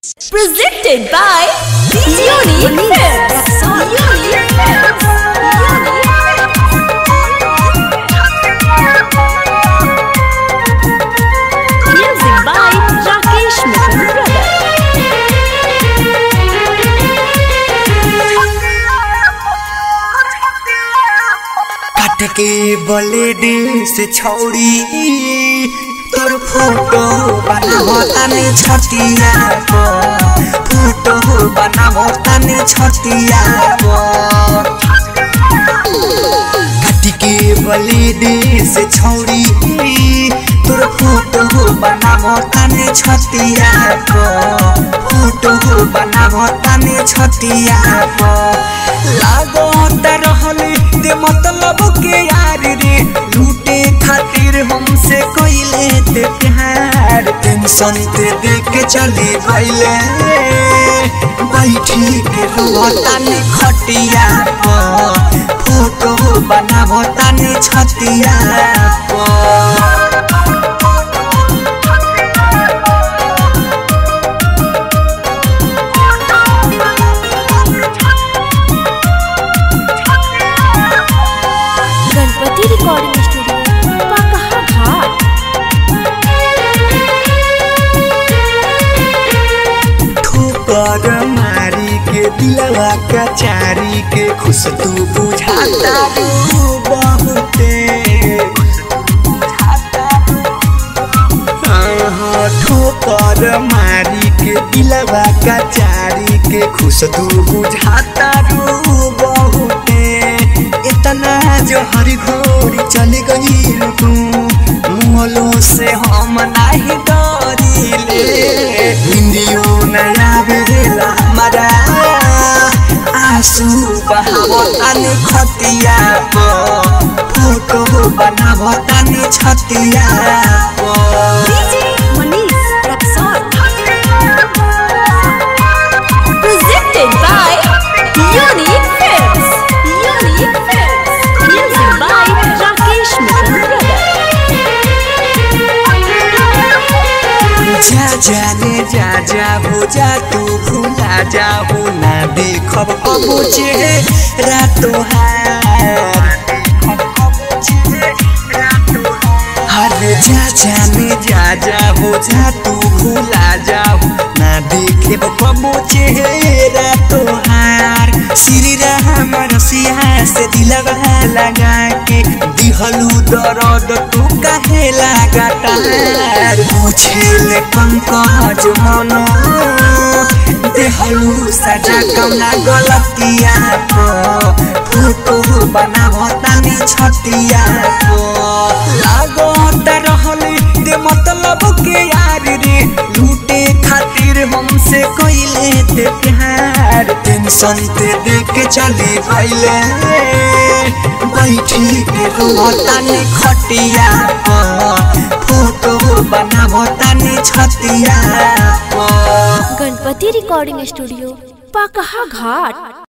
Presented by Unique Films. Music by Rakesh Mission Brother. काट के blade से छौड़ी तोर फोटो बनाबो ताने छतिया पर फोटो बनाबो ताने छतिया पर काट के ब्लेड से छौड़ी तोर फोटो बनाबो ताने छतिया पर फोटो बनाबो ताने छतिया पर लागो त रहले ते मतलब के यार रे लूटे खातिर हमसे कोइले ते प्यार टेंशन ते देख के चली भइले बैठी के रोतानी खटिया पर फोटो बनाबो तानी छतिया पर गणपति रिकॉर्डिंग स्टूडियो पाकहा घाट ठोकर मारी के दिलवा का चारी के खुश तू बुझाता रू बहुते हाँ, ठोकर मारी के दिलवा का चारी के खुश तू बुझाता रू बहुते इतना जो हरी घोड़ी चल गई तू मोलो से हम नाही डरिले हिंदियो नया बेला हमारा आंसू बहावो तानी खतिया पर फोटो बनावो तानी छतिया पर Manish Rexon. Presented by Unique Films. Unique Films. Music by Rakesh Mission Brother. जा जाने जा जा हो जा तू भूला जा हो ना देखब कबो चेहरा तोहार हर जा जाने जा जा हो जा तू भूला जा हो ना देखेब कबो चेहरा तोहार श्री राम रसिया से दिलवा लगा के दिहलू दर्द तू काहे लगातार पूछेले पंकज मनो देहलू सजा कौना गलतिया पर फोटो बनाबो तानी छतिया पर लागो त रहले ते मतलब के यार रे लूटे खातिर हमसे कोइले ते प्यार टेंशन ते देख के चली भइले बैठी के रोतानी खटिया पर फोटो बनाबो तानी छतिया पर गणपति रिकॉर्डिंग स्टूडियो पाकहा घाट